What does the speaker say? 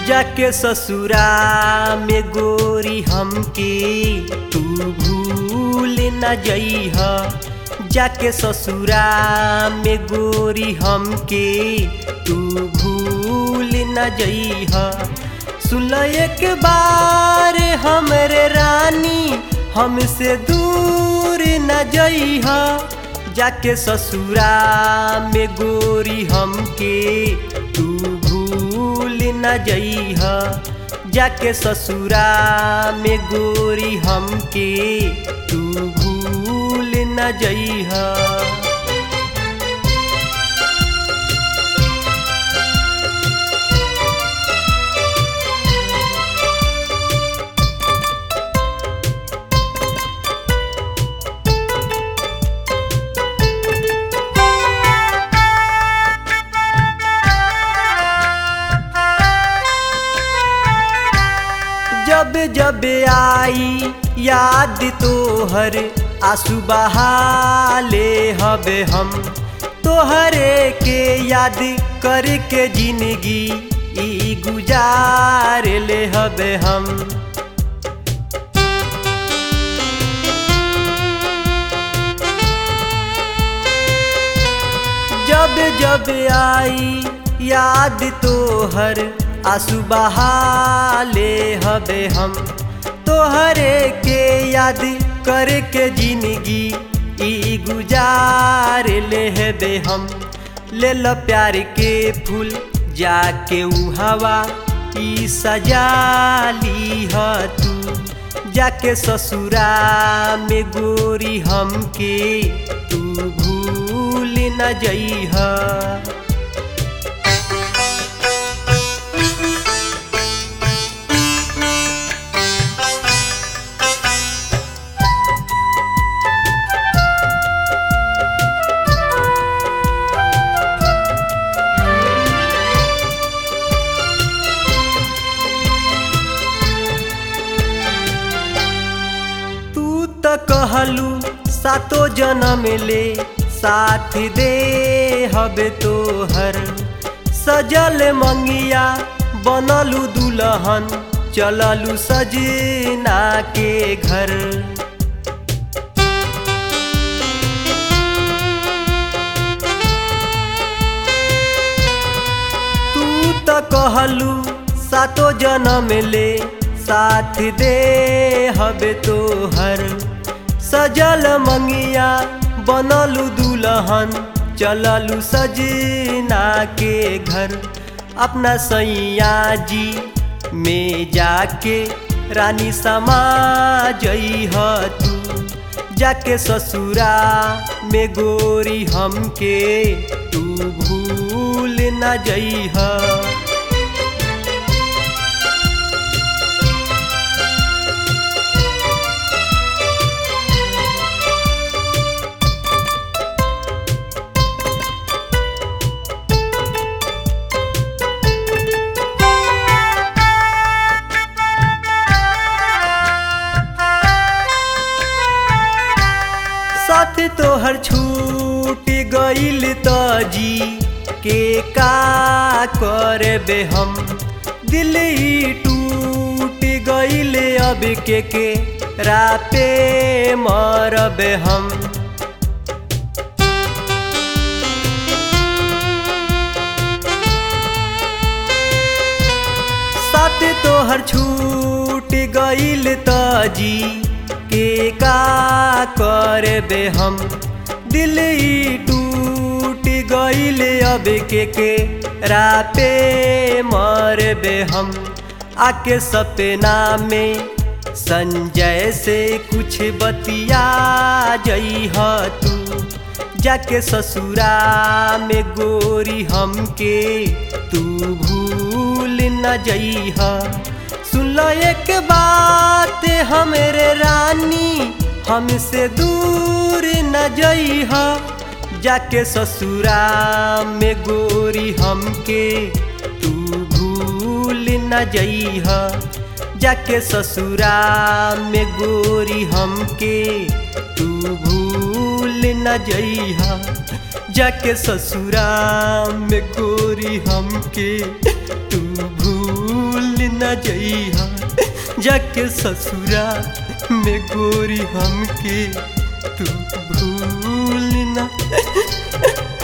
जाके ससुरा में गोरी हमके तू भूल न जइह जाके ससुरा में गोरी हमके तू भूल न जइह सुन एक बार हमरे रानी हमसे दूर न जइह जाके ससुरा में गोरी हमके तू भूल न जइह जाके ससुरा में गोरी हमके तू भूल न जइह जब जब आई याद तोहर आंसू बहाले हबे हम तोहरे के याद करके जिंदगी ई गुजार ले हबे हम जब जब आई याद तोहर आंसू बहाले हबे हम तोहरे के याद करके जिंदगी ई गुजार ले हेबे हम ले लो प्यार के फूल जाके ऊ हवा ई सजा ली ह तू जाके ससुरा में गोरी हमके तू भूल न जइह तू त कहलू सातो जन्म ले साथ दे हबे तोहर सजल मंगिया बनलू दुल्हन चललू सजना के घर तू त कहलू सातो जन्म ले साथ दे हबे तोहर सजल मंगिया बनलू दुल्हन चललू सजना के घर अपना सैया जी में जाके रानी समा जइह तू जाके ससुरा में गोरी हमके तू भूल न जइह साथ तोहर छूट गइल त जी के का करबे हम दिल ही टूट गइल अब के के राते मरबे हम साथ तोहर छूट गइल त जी के का करबे हम दिल ही टूट गइल अब के के राते मरबे हम आके सपना में संजय से कुछ बतिया जइह तू जाके ससुरा में गोरी हमके तू भूल न जइह सुन लो एक बात हमरे रानी हमसे दूर न जइह जाके ससुरा में गोरी हमके तू भूल न जइह जाके ससुरा में गोरी हमके तू भूल न जइह जाके ससुरा में गोरी हमके तू भूल न जइहा जाके ससुरा में गोरी हमके तू भूल न